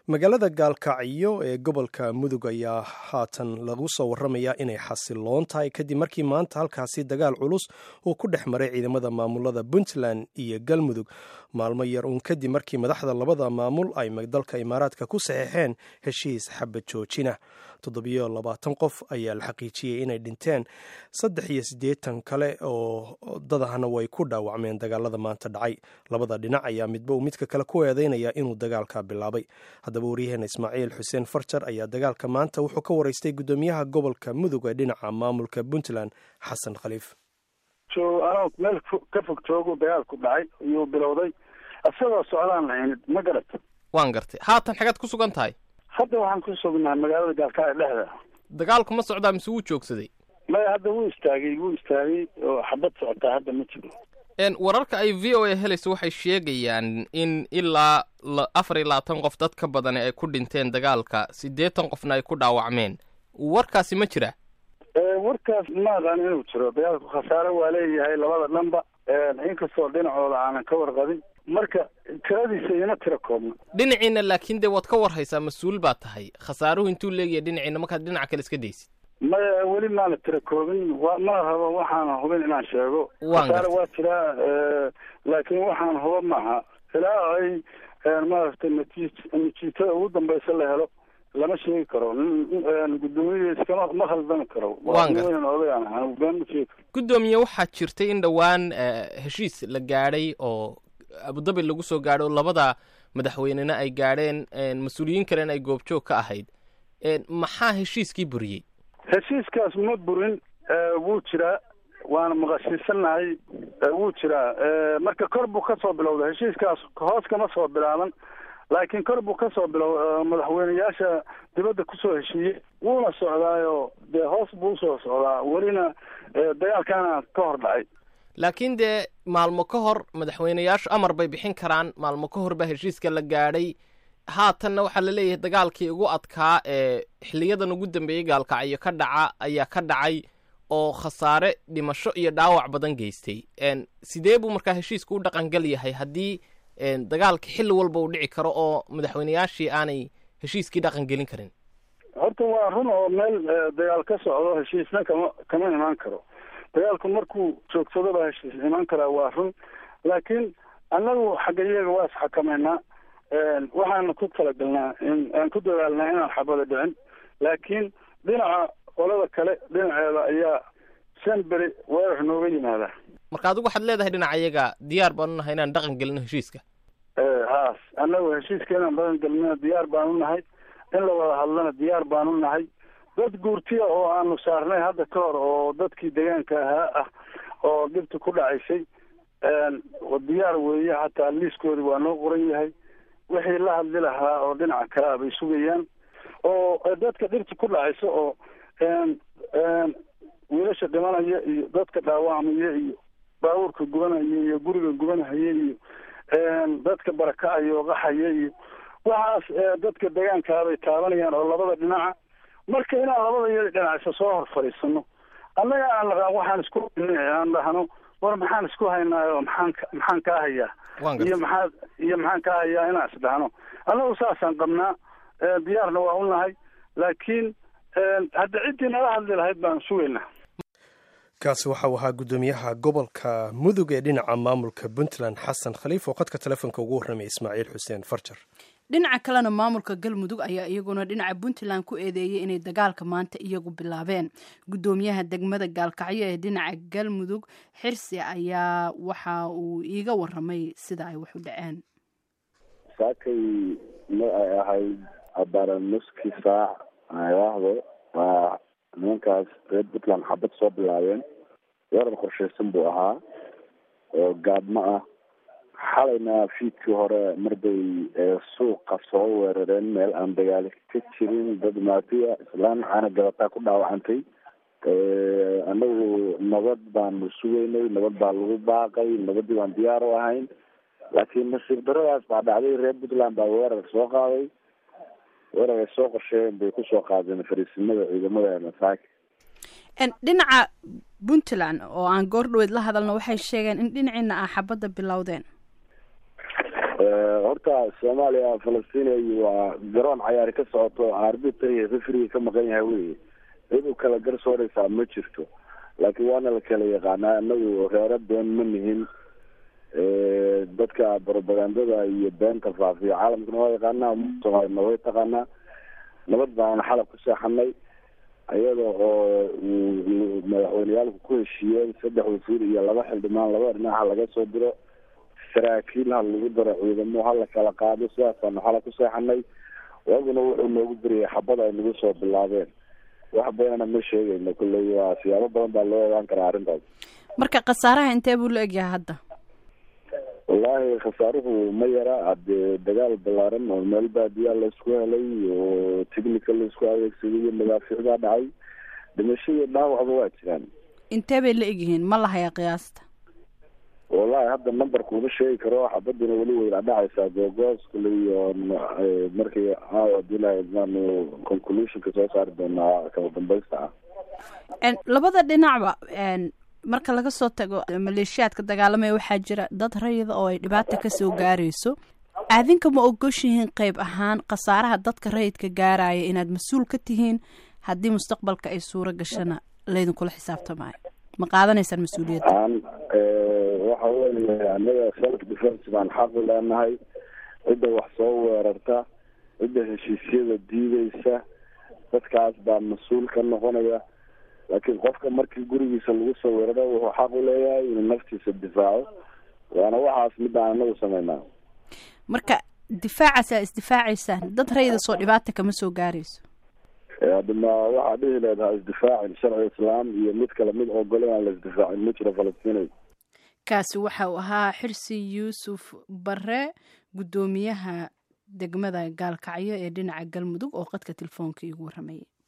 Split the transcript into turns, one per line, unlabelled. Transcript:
magaalada gaalkacyo ee gobolka mudug ayaa haatan lagu soo waramayaa inay xasiloon tahay kadib markii maanta halkaasi dagaal culus uu ku dhex maray ciidamada maamulada puntland iyo galmudug maalmo yar uun kadib markii madaxda labada maamul ay dalka imaaraadka ku saxeexeen heshiis xabad joojina toddobiyo labaatan qof ayaa la xaqiijiyey inay dhinteen saddex iyo siddeetan kale oo dadahna way ku dhaawacmeen dagaalada maanta dhacay labada dhinac ayaa midba uu midka kale ku eedeynaya inuu dagaalka bilaabay haddaba waryaheena ismaaciil xuseen farjar ayaa dagaalka maanta wuxuu ka waraystay guddoomiyaha gobolka mudug ee dhinaca maamulka puntland xasan khaliif
anoo meel ka fog joogu dagaalku dhacay ayuu bilowday isagoo socdaan lahaynid ma garata
waan gartay haatan xagaad ku sugan tahay
hadda waxaan ku sugnahay magaalada gaalkacyo dhexda
dagaalku ma socdaa mise wuu joogsaday
maya hadda wuu istaagay wuu istaagay oo xabad socotaa hadda ma jiro
wararka ay v o a helayso waxay sheegayaan in ilaa afar iyo labaatan qof dad ka badani ay ku dhinteen dagaalka siddeetan qofna ay ku dhaawacmeen warkaasi ma jira
warkaas ma aqaan inuu jiro dagaalku khasaare waa leeyahay labada dhanba inkastoo dhinacooda aanan ka warqabin marka tiradiisa ima tira koobna
dhinaciina laakiin dee waad ka warhaysaa mas-uul baa tahay khasaaruhu intuu leeyahay dhinaciina markaad dhinaca kale iska daysid
maya weli maana tira koobin wa ma rabo waxaana hubin inaan sheego khasaare waa jiraa laakiin waxaan huba maaha ilaa ay maaragtay natiij natiijada ugu dambaysa la helo lama sheegi karo guddoomiyihiis kama ma khaldami karo odayaan ahaa been ma sheegi karo
guddoomiye waxaa jirtay in dhowaan heshiis la gaadhay oo abudabi lagu soo gaadho labada madaxweynena ay gaadheen mas-uuliyiin kalena ay goobjoog ka ahayd maxaa heshiiskii buriyey
heshiiskaas ma burin wuu jiraa waana maqashiisanahay wuu jiraa marka kor buu ka soo bilowda heshiiskaas hoos kama soo bilaaban laakiin kor buu ka soo bilow madaxweyneyaasha dibadda kusoo heshiiyey wuuna socdaayo dee hoos buu usoo socdaa welina dagaalkaana ka hor dhacay
laakiin dee maalmo ka hor madaxweyneyaashu amar bay bixin karaan maalmo ka hor baa heshiiska la gaadhay haatanna waxaa la leeyahay dagaalkii ugu adkaa ee xiliyadan ugu dambeeyey gaalkacyo ka dhaca ayaa ka dhacay oo khasaare dhimasho iyo dhaawac badan geystay sidee buu markaa heshiisku u dhaqangal yahay haddii dagaalka xilli walba uu dhici karo oo madaxweyneyaashii aanay heshiiskii dhaqan gelin karin
horta waa run oo meel dagaal ka socdo heshiisna kama kama imaan karo dagaalku markuu joogsado baa heshiis imaan karaa waa run laakiin annagu xagga iyaga waa isxakameynaa waxaana ku talagalnaa in aan ku dadaalnaa inaan xabada dhicin laakiin dhinaca qolada kale dhinaceeda ayaa shan beri weerar nooga yimaada
marka adigu waxaad leedahay dhinaca iyaga diyaar baanu nahay inaan dhaqan gelino heshiiska
haas annagu heshiiska inaan dhaqan gelino diyaar baanu nahay in la wada hadlana diyaar baanu nahay dad guurtiya oo aanu saarnay hadda ka hor oo dadkii deegaanka ahaa ah oo dhibta ku dhacaysay diyaar weeye hataa liiskoodi waa noo qoran yahay wixii la hadli lahaa oo dhinaca kale a bay sugayaan oo dadka dhibta ku dhacaysa oo wiilasha dhimanaya iyo dadka dhaawacmaya iyo baabuurka gubanaya iyo guriga gubanahaya iyo dadka barakacaya oo qaxaya iyo waxaas dadka deegaankaabay taabanayaan oo labada dhinaca marka inaan labada iyada dhinacisa soo hor fadhiisano annaga aan naqaan waxaan isku aan dhahno war maxaan isku haynaayo maxaan maxaan kaa hayaa iyo maxaa iyo maxaan kaa hayaa inaan isdhahno annagu saasaan qabnaa diyaarna waa u nahay laakiin hadda ciddii nala hadli lahayd baan sugaynaa
kaasi waxau ahaa guddoomiyaha gobolka mudug ee dhinaca maamulka puntland xasan khaliif oo khadka telefoonka ugu warramay ismaaciil xuseen farjar
dhinaca kalena maamulka galmudug ayaa iyaguna dhinaca puntland ku eedeeyay inay dagaalka maanta iyagu bilaabeen guddoomiyaha degmada gaalkacyo ee dhinaca galmudug xirsi ayaa waxa uu iiga waramay sida ay wax u dhaceen
saakay ma ay ahayd abaaran nuskii saac ayaahdo waa nimankaas reer puntland xabad soo bilaabeen weerar qorshaysan buu ahaa oo gaadmo ah xalayna fiidkii hore marbay suuqa soo weerareen meel aan dagaali ka jirin dad maatiya islaan caana gabataa ku dhaawacantay anagu nabad baanu sugeynay nabad baa lagu baaqay nabadii baan diyaar u ahayn laakiin nasiib daradaas baa dhacday reer puntland baa weerar soo qaaday weerar ay soo qorsheeyeen bay kusoo qaadeen fariisimada ciidamada masaaki
dhinaca puntland oo aan goor dhaweyd la hadalno waxay sheegeen in dhinaciina ah xabadda bilowdeen
horta soomaaliya falastiin waa garoon cayaari ka socoto arbitra iyo rifriga ka maqan yahay wey cid u kala garsooreysaa ma jirto laakiin waana la kala yaqaanaa inagu reero been ma nihin dadka barobagandada iyo beenta faafiya caalamkana waa yaqaanaa soomaalina way taqaanaa nabad baana xalab ku seexanay iyada oo madaxweyneyaalku ku heshiiyeen saddex wasiir iyo laba xildhibaan laba dhinaca laga soo diro saraakiil ha lagu daro ciidamo ha la kala qaado sidaasaanu xala ku seexanay waaguna wuxuu noogu beriyay xabad ay nagu soo bilaabeen wax badanna ma sheegayno kulley waa siyaabo badan baa loo ogaan karaa arrintaas
marka khasaaraha intee buu la egyahay hadda
wallaahi khasaaruhu ma yara hadee dagaal balaaran oo meel baadiyaa laisku helay oo technical laisku adeegsaday iyo madaafiicdaa dhacay dhimasho iyo dhaawacba waa jiraan
intee bay la egyihiin ma lahayaa qiyaasta
wallahi hadda numberka uma sheegi karo xabadina weli weyna dhacaysaa googoos kule iyo markii hadii lahaydmaanu conclusionka soo saari doonaa kala dambaysta ah
labada dhinacba marka laga soo tago maleeshiyaadka dagaalamaya waxaa jira dad rayida oo ay dhibaata kasoo gaarayso aadinka ma ogoshihiin qeyb ahaan khasaaraha dadka rayidka gaaraya inaad mas-uul ka tihiin haddii mustaqbalka ay suuro gashana laydinkula xisaabtamaayo ma qaadanaysaan mas-uuliyadda
waxa weeye anaga self defence baan xaqi leenahay cidda wax soo weerarta cidda heshiisyada diideysa dadkaas baa mas-uul ka noqonaya laakiin qofka markii gurigiisa lagu soo weeraro wuxuu xaq u leeyahay inuu naftiisa difaaco waana waxaas midaan anagu sameynaa
marka difaacaas aa isdifaacaysaan dad rayida soo dhibaata kama soo gaarayso
hadima waxaa dhihi leedaha isdifaacin sharci islaam iyo mid kale mid ogole aan la isdifaacin ma jiro falastiinay
kaasi waxa uu ahaa xirsi yuusuf bare guddoomiyaha degmada gaalkacyo ee dhinaca galmudug oo qadka telefoonka iigu warramayay